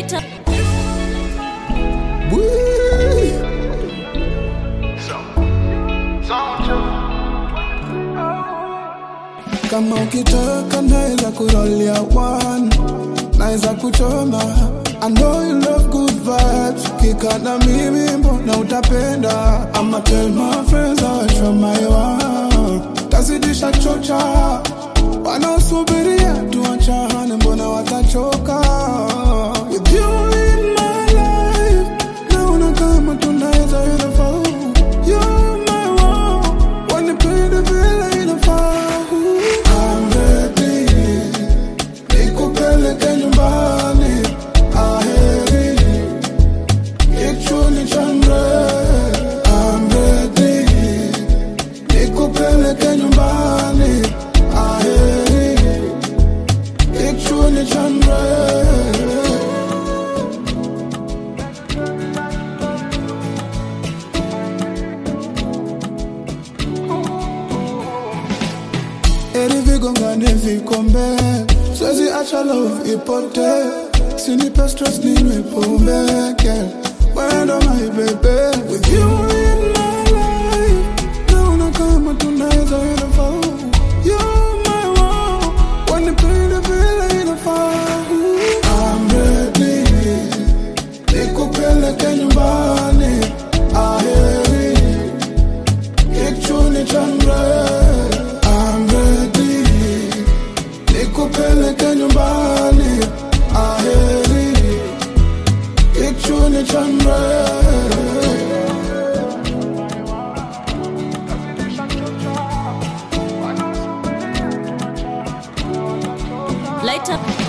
Lighter. kama ukitaka naweza kurolia one naweza kuchoma I know you love good vibes Kika na mimi mbona utapenda I'ma tell my friends I will show my one Tazidisha chocha Wanaosubiria tuachane mbona watachoka With you in my life Naona kama tunaweza inafaa You're my one Wanipende vile inafaa I'm ready nikupeleke nyumbani aheri kichuni chandre I'm ready nikupeleke nyumbani aheri kichuni chandre Eri vigongane vikombe Siwezi acha love ipote Sinipe stress ninywe pombe girl Wendo my baby With you in my life Naona kama tunaweza inafaa You're my one Wanipende vile inafaa I'm ready Nikupeleke nyumbani Aheri Kichuni chandre I'm ready Nikupeleke nyumbani Aheri Kichuni chandre Lighter.